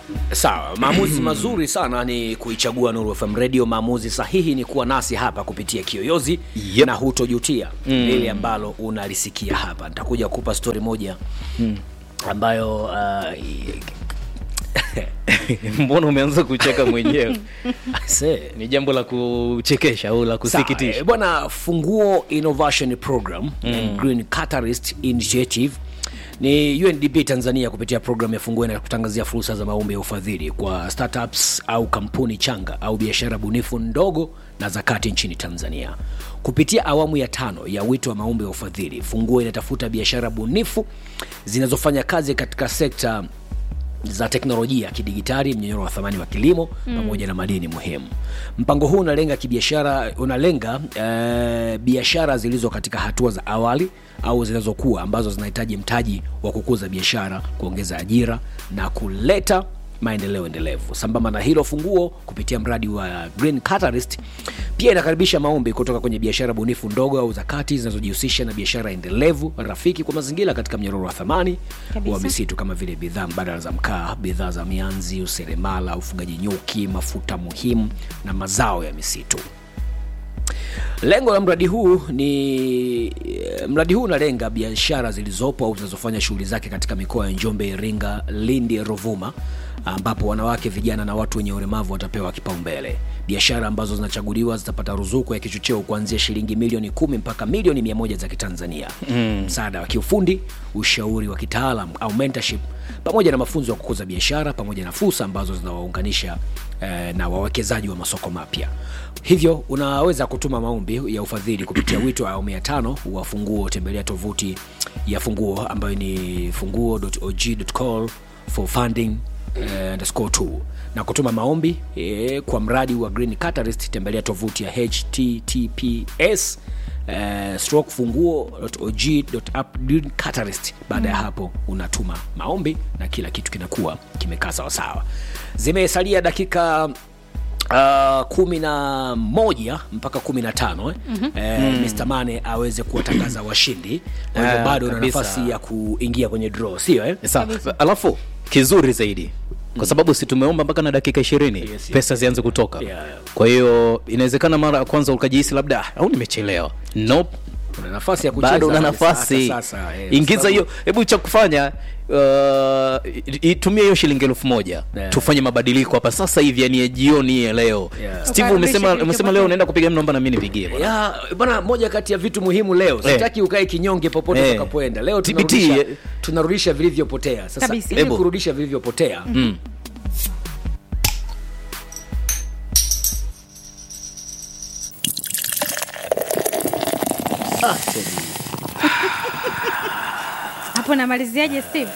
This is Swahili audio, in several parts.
sawa maamuzi mazuri sana ni kuichagua nuru fm radio maamuzi sahihi ni kuwa nasi hapa kupitia kiyoyozi Yep. na hutojutia mm. lile ambalo unalisikia hapa nitakuja kupa stori moja mm. ambayo uh, mbona umeanza kucheka mwenyewe se ni jambo la kuchekesha au la Sawa, kusikitisha eh, bwana funguo innovation program mm. green catalyst initiative ni undp tanzania kupitia programu ya funguo inakutangazia fursa za maombi ya ufadhili kwa startups au kampuni changa au biashara bunifu ndogo na za kati nchini tanzania kupitia awamu ya tano ya wito wa maombi ya ufadhili funguo inatafuta biashara bunifu zinazofanya kazi katika sekta za teknolojia ya kidigitali mnyororo wa thamani wa kilimo mm. pamoja na madini muhimu mpango huu unalenga kibiashara unalenga eh, biashara zilizo katika hatua za awali au zinazokuwa ambazo zinahitaji mtaji wa kukuza biashara kuongeza ajira na kuleta maendeleo endelevu sambamba na hilo funguo kupitia mradi wa green catalyst pia inakaribisha maombi kutoka kwenye biashara bunifu ndogo au za kati zinazojihusisha na biashara endelevu rafiki kwa mazingira katika mnyororo wa thamani Kabisa. wa misitu kama vile bidhaa mbadala za mkaa bidhaa za mianzi useremala ufugaji nyuki mafuta muhimu na mazao ya misitu lengo la mradi huu ni mradi huu unalenga biashara zilizopo au zinazofanya shughuli zake katika mikoa ya njombe iringa lindi rovuma ambapo wanawake vijana na watu wenye ulemavu watapewa kipaumbele biashara ambazo zinachaguliwa zitapata ruzuku ya kichocheo kuanzia shilingi milioni kumi mpaka milioni mia moja za kitanzania mm. msaada wa kiufundi ushauri wa kitaalam au mentorship pamoja na mafunzo ya kukuza biashara pamoja na fursa ambazo zinawaunganisha eh, na wawekezaji wa masoko mapya hivyo unaweza kutuma maombi ya ufadhili kupitia wito wa awamu ya tano wa funguo tembelea tovuti ya funguo ambayo ni funguo.og.call for funding eh, underscore two na kutuma maombi eh, kwa mradi wa green catalyst tembelea tovuti ya https eh, stroke funguo.og.app green catalyst baada ya hapo unatuma maombi na kila kitu kinakuwa kimekaa sawasawa zimesalia dakika Uh, kumi na moja mpaka kumi na tano eh? mm-hmm. eh, mm. Mr. Mane aweze kuwatangaza washindi kwa hivyo Ah, bado una kabisa. nafasi ya kuingia kwenye draw sio eh? Sawa. alafu kizuri zaidi kwa sababu si tumeomba mpaka na dakika ishirini Yes, yes, pesa zianze kutoka Yeah, yeah. kwa hiyo inawezekana mara ya kwanza ukajihisi labda "Ah, au nimechelewa nope. una nafasi ya kucheza bado una hata nafasi sasa, eh, ingiza sababu- hiyo hebu cha kufanya uh, itumie hiyo shilingi elfu moja Yeah. tufanye mabadiliko hapa sasa hivi yani ya jioni ya leo Yeah. steve Ukarudishe umesema umesema kilichopotea. leo unaenda kupiga namba na mimi nipigie bwana. ya bwana moja kati ya vitu muhimu leo sitaki ukae kinyonge popote Eh. utakapoenda leo TBT, tunarudisha, eh. tunarudisha vilivyopotea sasa Kabisa. ili Ebo. kurudisha vilivyopotea Mm. ah, Teddy. hapo namaliziaje steve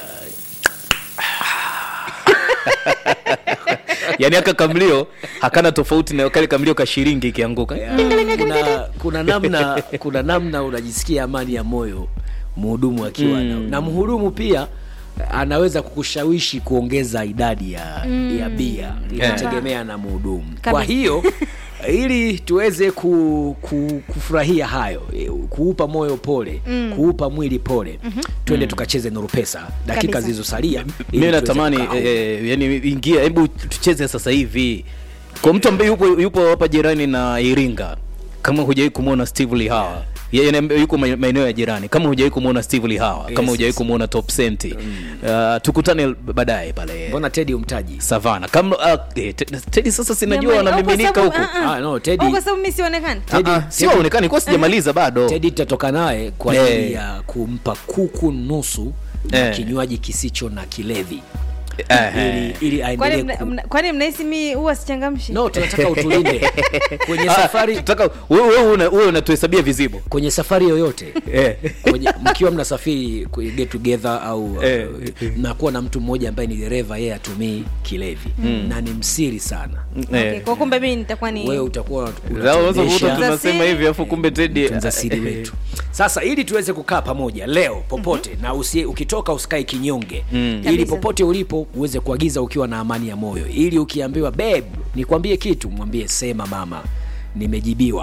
yani aka kamlio hakana tofauti na kale kamlio ka shilingi ikianguka Ya, kuna, kuna namna kuna namna unajisikia amani ya moyo mhudumu akiwa mm. na mhudumu pia anaweza kukushawishi kuongeza idadi ya, mm. ya bia inategemea na mhudumu kwa Kabisa. hiyo ili tuweze ku, ku, kufurahia hayo eh, kuupa moyo pole mm. kuupa mwili pole mm-hmm. twende tukacheze nuru pesa dakika Kabisa. zilizosalia ili mi tuweze natamani kukaa huru. eh, yani ingia hebu tucheze sasa hivi kwa mtu ambaye yupo yupo hapa jirani na iringa kama hujawai kumwona steve lihawa yeye ni- yuko ma- maeneo ya jirani kama hujawai kumwona steve lihawa Yes, kama hujawai yes. kumwona top senti uh, tukutane baadaye pale mbona tedi umtaji savana kama uh, eh, Te- tedi sasa sinajua Jamani, wanamiminika au huku kwa sababu- ah, ah. Ah, no, Teddy- Au kwa sababu mi sionekani Teddy- Ah, ah, sio aonekani kuwa sijamaliza bado tedi tutatoka naye kwa Eh. ajili ya kumpa kuku nusu na Eh. kinywaji kisicho na kilevi Eh, ili, ili kwani aendelee mna- ku... mna- kwani mnahisi mi huwa sichangamshi no tunataka utulinde kwenye Ah, safari tutaka wewe wewe una- wewe unatuhesabia vizibo kwenye safari yoyote Eh. kwenye, mkiwa mnasafiri kwenye get together au Eh. uh, mnakuwa na mtu mmoja ambaye ni dereva yeye atumii kilevi na ni msiri sana okay, kwa kumbe mi nitakuwa ni wewe utakuwa Unaweza kukuta unatuendesha tunasema Siri. hivi afu kumbe tedi tunza siri wetu sasa ili tuweze kukaa pamoja leo popote mm-hmm. na usi, ukitoka usikae kinyonge mm. ili Kabisa. popote ulipo uweze kuagiza ukiwa na amani ya moyo ili ukiambiwa beb nikwambie kitu mwambie sema mama nimejibiwa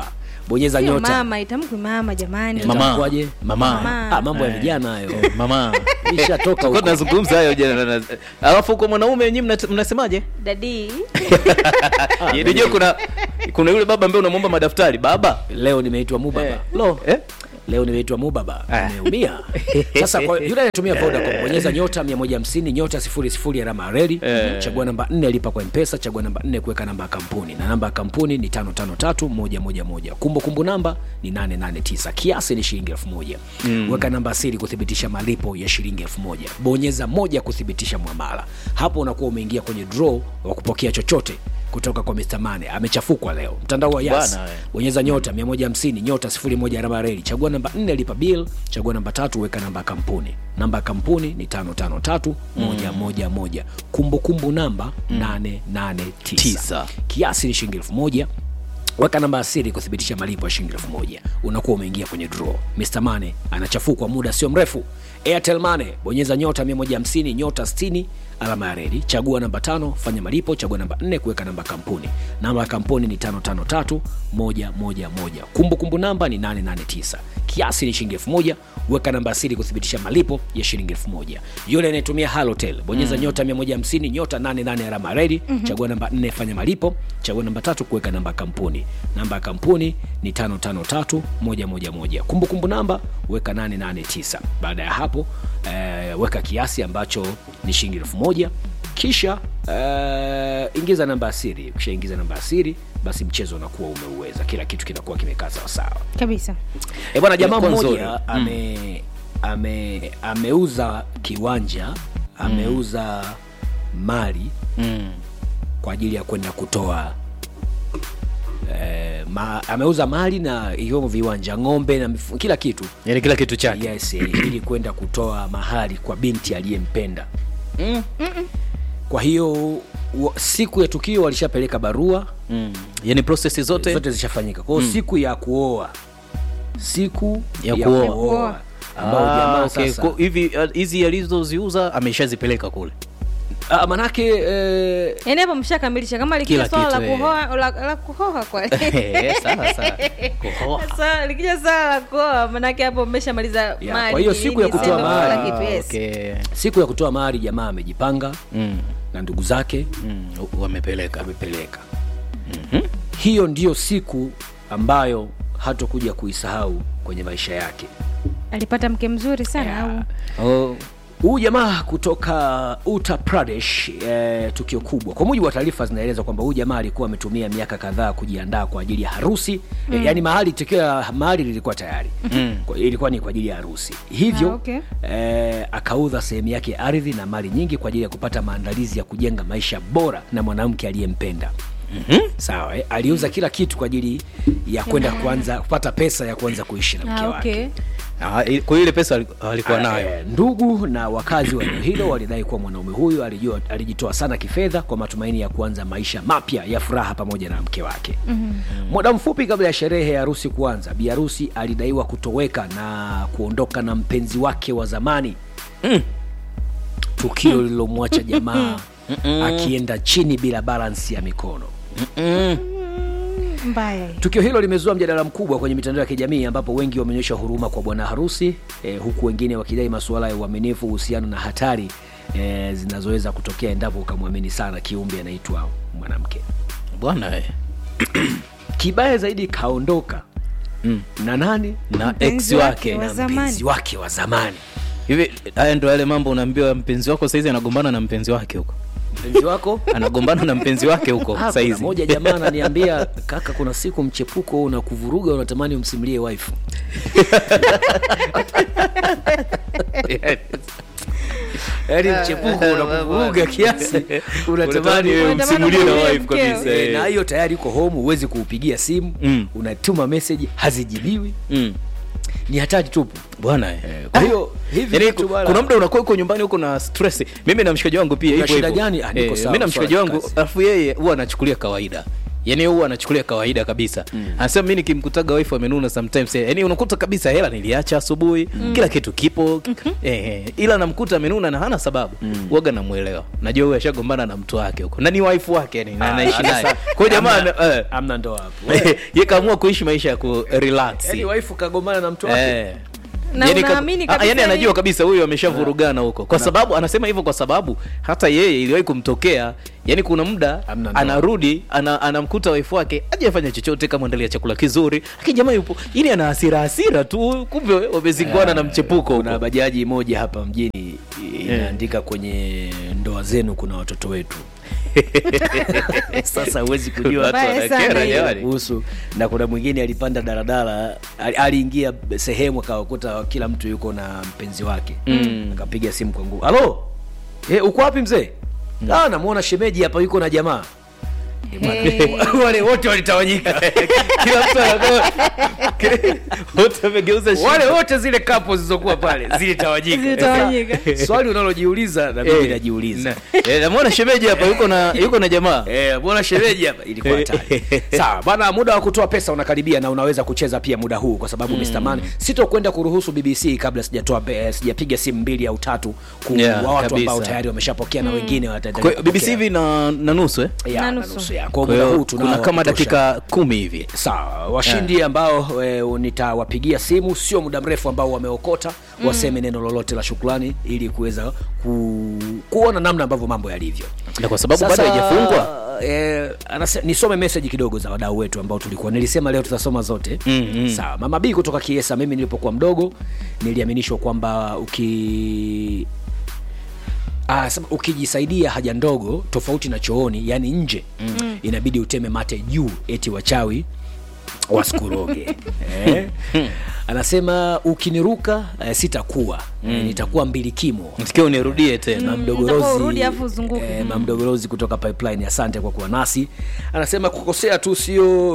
bonyeza Sio nyota mama itamkwi mama jamani Mama. mama Itakuwaje? mama Mama. ah, mambo ya Eh. vijana hayo Eh, mama ishatoka Tulikuwa huko. tunazungumza hayo jana na- alafu kwa mwanaume nyinyi mna- mnasemaje dadi unajua kuna kuna yule baba ambaye unamwomba madaftari baba leo nimeitwa mubaba Eh, lo eh? leo nimeitwa mubaba Ah. nimeumia sasa kwa yule anayetumia vodacom bonyeza nyota 150 nyota 00 alama ya reli Eh. chagua namba 4 lipa kwa mpesa chagua namba 4 kuweka namba ya kampuni na namba ya kampuni ni 553111 kumbukumbu namba ni 889 kiasi ni shilingi 1000 mm. weka namba siri kuthibitisha malipo ya shilingi 1000 bonyeza moja kuthibitisha mwamala hapo unakuwa umeingia kwenye draw wa kupokea chochote kutoka kwa Mr. Mane amechafukwa leo mtandao wa Yas Bwana, eh. bonyeza nyota 150 nyota 01 alama ya reli chagua namba 4 lipa bill chagua namba tatu weka namba ya kampuni namba ya kampuni ni 553111 kumbukumbu namba 889 Tisa. kiasi ni shilingi 1000 weka namba ya siri kuthibitisha malipo ya shilingi 1000 unakuwa umeingia kwenye draw Mr. Mane anachafukwa muda sio mrefu Airtel Mane bonyeza nyota 150 nyota 60 alama ya reli chagua namba tano fanya malipo chagua namba 4 kuweka namba ya kampuni namba ya kampuni ni 553111 kumbukumbu namba ni 889 kiasi ni shilingi 1000 weka namba ya siri kuthibitisha malipo ya shilingi 1000 yule anayetumia halotel bonyeza mm. nyota 150 nyota 88 alama ya reli mm-hmm. chagua namba 4 fanya malipo chagua namba tatu kuweka namba ya kampuni namba ya kampuni ni 553111 kumbukumbu namba weka 889 baada ya hapo eh, weka kiasi ambacho ni shilingi 1000 kisha eh, ingiza namba ya siri ukishaingiza namba ya siri basi mchezo unakuwa umeuweza kila kitu kinakuwa kimekaa sawasawa kabisa E bwana, jamaa Ilikuwa nzuri. mmoja ame, ame, ameuza kiwanja ameuza mali mm. kwa ajili ya kwenda kutoa eh, ma, ameuza mali na ikiwemo viwanja, ng'ombe na mifu, kila kitu yani kila kitu chake yes, eh, ili kwenda kutoa mahali kwa binti aliyempenda. mm. Kwa hiyo wa- siku ya tukio walishapeleka barua mm. yani prosesi zote, zote zishafanyika. Kwa hiyo siku ya kuoa, siku Ya ya, kuoa. kuoa ambao Ah, jamaa okay. sasa Kwa hivi uh, hizi alizoziuza ameshazipeleka kule Ah, manake eh, yaani hapo mshakamilisha kama likija Kila swala la kitu, eh. kuhoa la, la kuhoa kwa sawa sawa Kuhoa. Swala- likija swala la kuoa manake hapo mmeshamaliza Ya, mali kwa hiyo siku ya nini, kutoa sendo, mahali. kila kitu, Ah, yes. okay. siku ya kutoa mahari jamaa amejipanga mm. na ndugu zake Mm. wamepeleka amepeleka hiyo ndiyo siku ambayo hatokuja kuisahau kwenye maisha yake alipata mke mzuri sana au oh. huu jamaa kutoka Uttar Pradesh eh, tukio kubwa. Kwa mujibu wa taarifa zinaeleza kwamba huyu jamaa alikuwa ametumia miaka kadhaa kujiandaa kwa ajili ya harusi mm. eh, yani mahali tukio la mahali lilikuwa tayari mm. kwa, ilikuwa ni kwa ajili ya harusi hivyo Ah, okay. eh, akauza sehemu yake ya ardhi na mali nyingi kwa ajili ya kupata maandalizi ya kujenga maisha bora na mwanamke aliyempenda mm-hmm. sawa eh? aliuza kila kitu kwa ajili ya kwenda kuanza kupata pesa ya kuanza kuishi na mke ah, wake okay. ah, i- kwa hiyo ile pesa ali- alikuwa Ah, nayo eh, ndugu na wakazi wa eneo hilo walidai kuwa mwanaume huyu alijua, alijitoa sana kifedha kwa matumaini ya kuanza maisha mapya ya furaha pamoja na mke wake mm-hmm. muda mfupi kabla ya sherehe ya harusi kuanza bi harusi alidaiwa kutoweka na kuondoka na mpenzi wake wa zamani mm. tukio lililomwacha jamaa akienda chini bila balansi ya mikono mbaya hii. Tukio hilo limezua mjadala mkubwa kwenye mitandao ya kijamii ambapo wengi wameonyesha huruma kwa bwana harusi eh, huku wengine wakidai masuala ya uaminifu, uhusiano na hatari eh, zinazoweza kutokea endapo ukamwamini sana kiumbe anaitwa mwanamke. bwana eh. Kibaya zaidi kaondoka mm. na nani? na ex Mpenzi wake wake wa Na zamani. mpenzi wake wa zamani. hivi haya ndo yale mambo unaambiwa mpenzi wako saizi anagombana na mpenzi wake huko Mpenzi wako anagombana na mpenzi wake huko Ah, kuna saizi moja jamaa ananiambia kaka, kuna siku mchepuko unakuvuruga, unatamani umsimulie wife. Yaani mchepuko unakuvuruga kiasi unatamani wewe Unatamani umsimulie na umwambie wife mkeo. kabisa Eh, eh. na hiyo tayari uko home, huwezi kuupigia simu Mm. unatuma message hazijibiwi, Mm. ni hatari tupu. bwana eh. Kwa hiyo hivi Yaani, vitu bwana- kuna muda unakuwa uko nyumbani huko na stress mimi na mshikaji wangu pia Una hivyo shida hivyo. gani? Ah, niko Eh, sawa, mimi na mshikaji swala la wangu kazi. alafu yeye huwa anachukulia kawaida yani huwa anachukulia kawaida kabisa mm. anasema mi nikimkutaga wife amenuna sometimes eh, yani unakuta kabisa hela niliacha asubuhi mm. kila kitu kipo mm-hmm. eh, eh, ila namkuta amenuna na hana sababu mm. waga namwelewa najua huyu ashagombana na mtu wake huko na ni wife wake yani na anaishi naye kwa hiyo jamaa ame- eh, amna ndoa hapo ye kaamua kuishi maisha ya kurelax yani waifu kagombana na mtu wake Eh. Na Yani ka- unaamini ah, kabisa yani yani- anajua kabisa huyu ameshavurugana huko kwa sababu anasema hivyo kwa sababu hata yeye iliwahi kumtokea yani kuna muda Hamna ndoa. anarudi ana, anamkuta waifu wake ajafanya chochote kama endelea chakula kizuri lakini jamaa yupo yani ana hasira hasira tu kumbe wamezingwana na mchepuko kuna huko bajaji moja hapa mjini inaandika kwenye ndoa zenu kuna watoto wetu sasa huwezi kujua Watu Mbaya wanakera sana hiyo. jamani. kuhusu na kuna mwingine alipanda daladala ali- aliingia sehemu akawakuta kila mtu yuko na mpenzi wake mm. akapiga simu kwa nguvu halo eh, uko wapi mzee mm. ah, namuona shemeji hapa yuko na jamaa Hey. wale wote walitawanyika kila mtu anakuwa wote wamegeuza shingo. wale wote zile kapo zilizokuwa pale zilitawanyika Zilitawanyika. swali unalojiuliza na mimi Eh, najiuliza na- eh, namwona shemeji hapa yuko na yuko na jamaa Eh, mbona shemeji hapa ilikuwa hatari. Sawa, bwana muda wa kutoa pesa unakaribia na unaweza kucheza pia muda huu kwa sababu Mr. Man sitokwenda kuruhusu BBC kabla sijatoa pe- eh, sijapiga simu mbili au tatu kwa Yeah, watu kabisa. ambao tayari wameshapokea na wengine Kwa wataendelea. hiyo BBC hivi na, na nusu eh? ya, Na na nusu. nusu ya. Kwa kwa muda hiyo huu tunao kuna kama wa kutosha. dakika kumi hivi sawa washindi ambao e, nitawapigia simu sio muda mrefu ambao wameokota waseme neno lolote la shukrani ili kuweza ku, kuona namna ambavyo mambo yalivyo na kwa sababu bado Sasa, haijafungwa eh, anase- nisome meseji kidogo za wadau wetu ambao tulikuwa nilisema leo tutasoma zote Mm, mm. sawa mama b kutoka kiesa mimi nilipokuwa mdogo niliaminishwa kwamba uki Ah, sema, ukijisaidia haja ndogo tofauti na chooni yani nje mm. inabidi uteme mate juu eti wachawi wasikuroge eh? anasema ukiniruka eh, sitakuwa eh, nitakuwa mbilikimo sikia unirudie tena Utakuwa mamdogorozi urudi afu uzunguke. eh, mamdogorozi kutoka pipeline asante kwa kuwa nasi anasema kukosea tu sio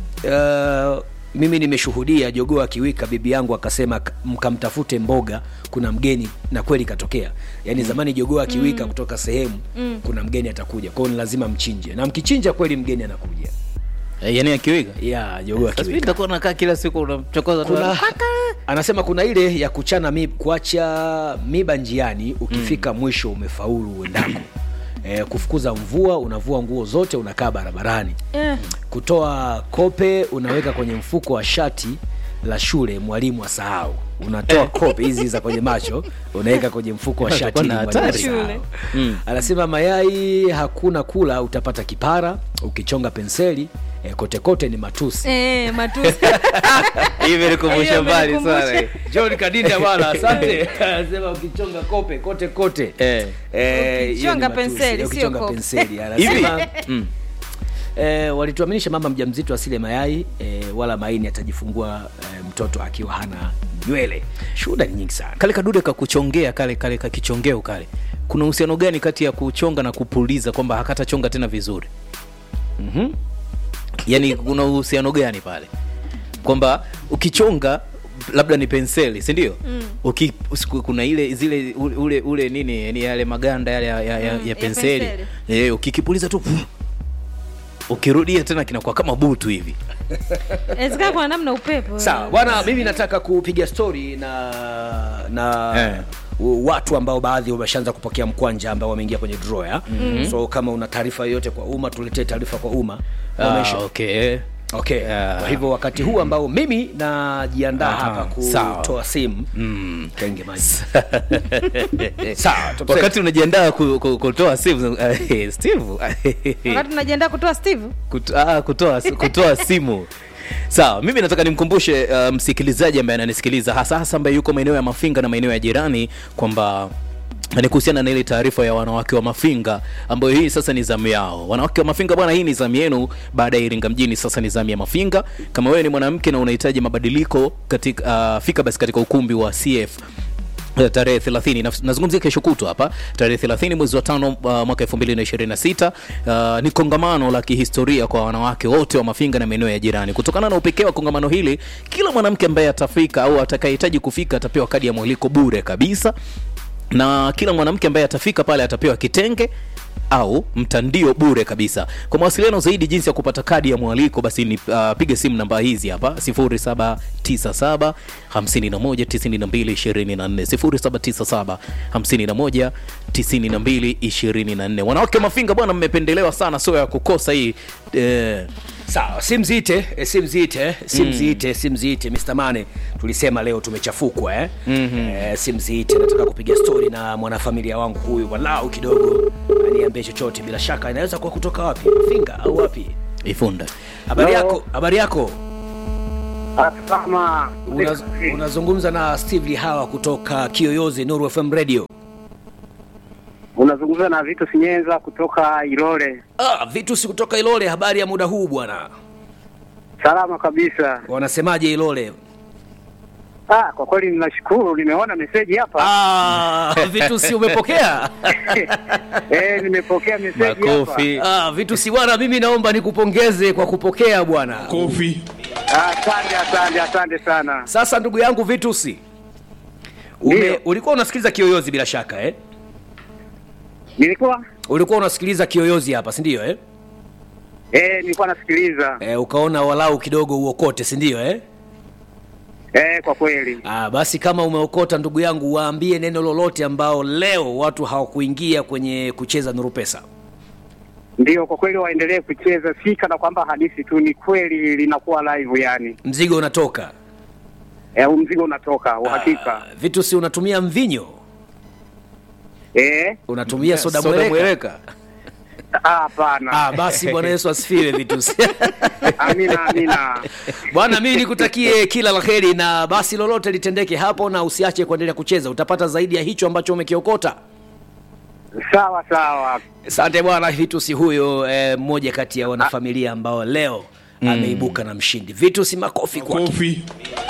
uh, mimi nimeshuhudia jogoo akiwika bibi yangu akasema "K- mkamtafute mboga kuna mgeni na kweli katokea yaani zamani jogoo akiwika kutoka sehemu kuna mgeni atakuja kwao ni lazima mchinje na mkichinja kweli mgeni anakuja Eh, yani akiwiga ya jogoo sasa mimi akiwika nitakuwa nakaa kila siku unamchokoza tu. kuna anasema kuna ile ya kuchana mi, kuacha miba njiani ukifika mm. mwisho umefaulu uendako e, kufukuza mvua unavua nguo zote unakaa barabarani Eh, kutoa kope unaweka kwenye mfuko wa shati la shule mwalimu asahau unatoa kope hizi za kwenye macho unaweka kwenye mfuko wa shati Atakuwa ili na mwalimu hatari. asahau. Shule. Mm. anasema mayai hakuna kula utapata kipara ukichonga penseli e, kote kote ni matusi eh, matusi Hii imenikumbusha Hiyo mbali imenikumbusha. sana john kadinda bwana asante anasema ukichonga kope kote kote Eh. Eh, hiyo Ukichonga ni matusi. penseli, Eh, sio ukichonga kope. penseli hivi anasema Mm. eh, walituaminisha mama mjamzito asile mayai eh, wala maini atajifungua eh, mtoto akiwa hana nywele shuhuda ni nyingi sana kale kadude kakuchongea kale kale kakichongeo kale kuna uhusiano gani kati ya kuchonga na kupuliza kwamba hakatachonga tena vizuri mm-hmm. yani kuna uhusiano gani pale kwamba ukichonga labda ni penseli si ndio mm. Uki, usiku- kuna ile zile ule, ule, ule nini yani yale maganda yale ya, ya, ya, Mm, ya ya penseli penseli. e, ukikipuliza tu puf, ukirudia tena kinakuwa kama butu hivi inawezekana kuna namna upepo sawa bwana mimi nataka kupiga stori na na Eh. u- watu ambao baadhi wameshaanza kupokea mkwanja ambao wameingia kwenye drawer mm-hmm. so kama una taarifa yoyote kwa umma tuletee taarifa kwa umma ah, Wamesha- okay. okay Yeah. kwa hivyo wakati huu ambao mimi najiandaa Aha, hapa sawa. kutoa simu Mm. kenge maji sawa top wakati unajiandaa ku, ku, kutoa simu eh, steve wakati unajiandaa kutoa steve Kut, ah, kutoa, kutoa simu sawa mimi nataka nimkumbushe uh, msikilizaji ambaye ananisikiliza hasa hasa ambaye yuko maeneo ya mafinga na maeneo ya jirani kwamba ni kuhusiana na ile taarifa ya wanawake wa mafinga ambayo hii sasa ni zamu yao wanawake wa mafinga bwana hii ni zamu yenu baada ya iringa mjini sasa ni zamu ya mafinga kama wewe ni mwanamke na unahitaji mabadiliko katika uh, fika basi katika ukumbi wa cf Eh, tarehe 30 na- nazungumzia kesho kutwa hapa tarehe 30 mwezi wa tano uh, mwaka 2026 uh, ni kongamano la kihistoria kwa wanawake wote wa mafinga na maeneo ya jirani kutokana na upekee wa kongamano hili kila mwanamke ambaye atafika au atakayehitaji kufika atapewa kadi ya mwaliko bure kabisa na kila mwanamke ambaye atafika pale atapewa kitenge au mtandio bure kabisa kwa mawasiliano zaidi jinsi ya kupata kadi ya mwaliko basi ni uh, piga simu namba hizi hapa 0797 519224 0797 519224 wanawake mafinga bwana mmependelewa sana sio ya kukosa hii eh, sawa simziite eh, simziite simziite simziite Mr. Mane tulisema leo tumechafukwa eh? mm-hmm. eh, simziite nataka kupiga stori na mwanafamilia wangu huyu walau kidogo aniambie chochote bila shaka inaweza kuwa kutoka wapi mafinga au wapi ifunda habari Hello. yako habari yako Asama. Unaz, unazungumza na steve lihawa kutoka kiyoyozi nuru fm radio Unazungumza na Vitu Sinyenza kutoka Ilole. ah, vitu si kutoka ilole habari ya muda huu bwana Salama kabisa. wanasemaje ilole Ah, kwa kweli ninashukuru, nimeona meseji hapa. ah, vitu si umepokea Eh, nimepokea meseji hapa. makofi ah, vitu si bwana mimi naomba nikupongeze kwa kupokea bwana Kofi. Ah, Asante, asante, asante sana. sasa ndugu yangu vitusi Ume, Ndiyo. ulikuwa unasikiliza kiyoyozi bila shaka eh? Nilikuwa ulikuwa unasikiliza kiyoyozi hapa si ndio eh? eh, nilikuwa nasikiliza. Eh, ukaona walau kidogo uokote si ndio eh? Eh, kwa kweli. Ah, basi kama umeokota ndugu yangu waambie neno lolote ambao leo watu hawakuingia kwenye kucheza nuru pesa Ndio, kwa kweli waendelee kucheza, si kana kwamba hadithi tu, ni kweli linakuwa live yani. mzigo unatoka Eh, huu mzigo unatoka uhakika. Ah, vitu si unatumia mvinyo Eh, unatumia soda Soda mweleka mweleka ah, hapana. ah, basi bwana yesu asifiwe vitusi Amina, amina. bwana mimi nikutakie kila la heri na basi lolote litendeke hapo na usiache kuendelea kucheza utapata zaidi ya hicho ambacho umekiokota Sawa sawa. asante bwana vitusi huyo eh, mmoja kati ya wanafamilia ambao leo ameibuka na mshindi vitusi makofi kwake Kofi.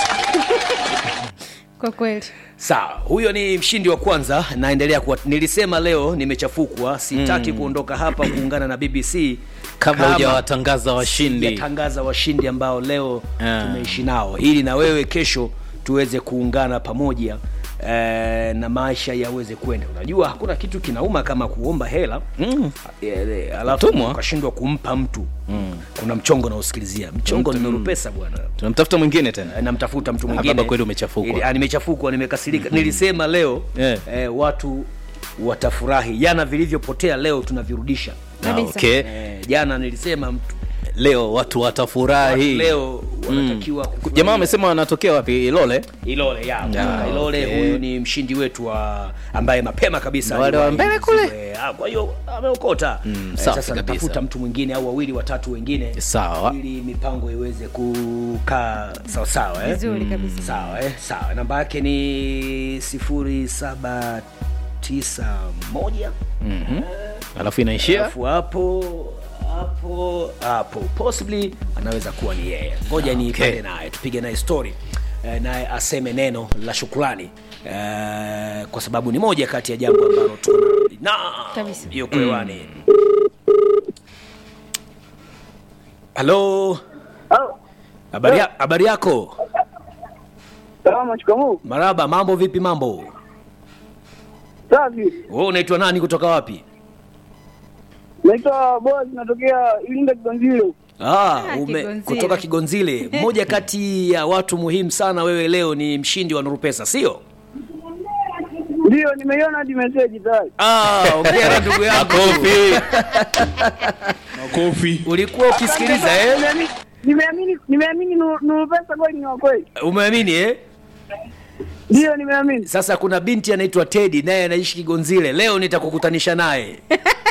kwa kweli sawa huyo ni mshindi wa kwanza naendelea kuwa nilisema leo nimechafukwa sitaki kuondoka hapa kuungana na bbc kabla hujawatangaza washindi tangaza washindi ambao leo Ah. tumeishi nao ili na wewe kesho tuweze kuungana pamoja eh, na maisha yaweze kwenda unajua hakuna kitu kinauma kama kuomba hela Mm. Eh, eh, alafu Tumwa. ukashindwa kumpa mtu mm. kuna mchongo nausikilizia mchongo ni nuru pesa bwana tunamtafuta mwingine tena Eh, namtafuta mtu Ah, mwingine baba kweli umechafukwa. Ili- ah, nimechafukwa nimekasirika nilisema leo Eh. eh, watu watafurahi jana vilivyopotea leo tunavirudisha Ah, Kabisa. okay. eh, jana nilisema mtu leo watu watafurahi leo wanatakiwa kufurahia. jamaa amesema wanatokea wapi ilole Ilole ya kutoka Ah, Ilole okay. huyu ni mshindi wetu wa ambaye mapema kabisa Wale wa aliwahi mbele kule? kuziwe- ah, kwa hiyo ameokota Mm, Eh, safi sasa kabisa. natafuta mtu mwingine au wawili watatu wengine Sawa. ili mipango iweze kukaa sawa sawa eh? vizuri kabisa sawa eh? sawa namba yake ni sifuri saba tisa moja alafu inaishia alafu hapo hapo hapo possibly anaweza kuwa ni yeye ngoja Okay. niipande naye tupige naye story eh, naye aseme neno la shukrani eh, kwa sababu ni moja kati ya jambo ambalo tuna na Kabisa. yuko hewani halo habari ya- habari yako Salama, shikamoo. maraba mambo vipi mambo Safi. wewe unaitwa nani kutoka wapi Naitwa Boaz, natokea Ilinga Kigonzilo. Ah, Ah, ume, Kigonzile. kutoka Kigonzile. Mmoja kati ya watu muhimu sana, wewe leo ni mshindi wa Nuru Pesa, sio? Ndio, nimeiona hadi message tayari. Ah, ongea ndugu yangu. kofi Makofi. Ulikuwa ukisikiliza eh? Nimeamini- Nimeamini, nimeamini Nuru Nuru pesa kweli ni wa kweli. Umeamini eh? Ndio, nimeamini. Sasa kuna binti anaitwa Teddy naye anaishi Kigonzile. Leo nitakukutanisha naye.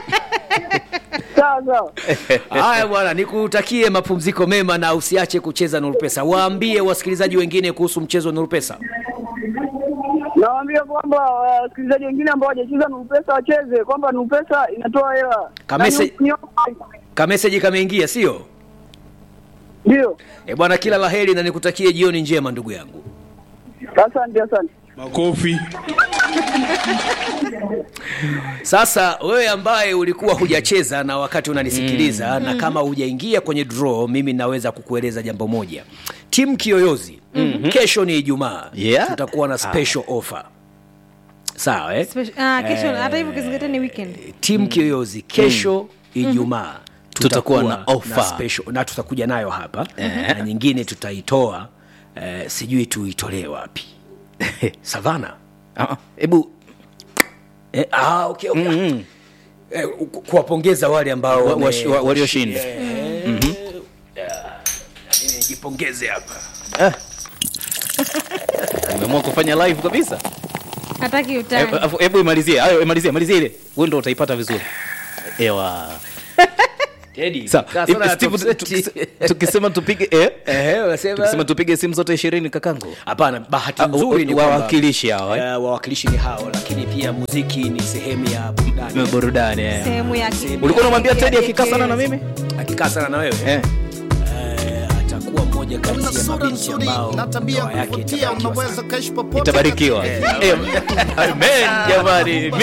Sawa sawa. Haya bwana, nikutakie mapumziko mema na usiache kucheza Nuru Pesa. Waambie wasikilizaji wengine kuhusu mchezo wa Nuru Pesa. Nawaambia kwamba wasikilizaji wengine ambao hawajacheza Nuru pesa wacheze, kwamba Nuru pesa inatoa hela. Kamese- Na ni- ni- Kameseji kameingia, sio? Ndio. Eh bwana, kila laheri na nikutakie jioni njema ndugu yangu. Asante, asante. Makofi. Sasa wewe ambaye ulikuwa hujacheza na wakati unanisikiliza na kama hujaingia kwenye draw, mimi naweza kukueleza jambo moja. Timu Kiyoyozi kesho ni Ijumaa, Yeah. tutakuwa na special offer sawa eh? Special- ah, kesho hata hivyo ukizingatia ni weekend tim kiyoyozi kesho ijumaa Tutakuwa na offer. special, na tutakuja nayo hapa na nyingine tutaitoa eh, sijui tuitolee wapi savana Ah, ah, hebu eh, ah, okay, okay. Eh, ku- kuwapongeza wale ambao Wa- wame- washi- wa- walioshinda. Eh, yeah. Mimi nijipongeze hapa umeamua kufanya live kabisa hataki Eh, utani afu- hebu imalizie hayo imalizie malizie ile wewe ndo utaipata vizuri ewa Teddy, Sawa. kaa Hivi, sana na Steve, top set. tukise- tukisema tupige eh? Ehe, unasema? tukisema tupige simu zote ishirini kakangu hapana bahati Ah, nzuri ni wa- kwamba- wawakilishi hao, eh? Eh, wawakilishi ni hao lakini pia muziki ni sehemu ya burudani burudani eh. sehemu ya ulikuwa unamwambia tedi akikaa sana na mimi akikaa sana na wewe eh. eh, atakuwa mmoja kati Una ya sura mabinti nzuri ambao na tabia ndoa yake kuvutia, itabarikiwa unaweza sana. kaishi popote itabarikiwa Eh, amen jamani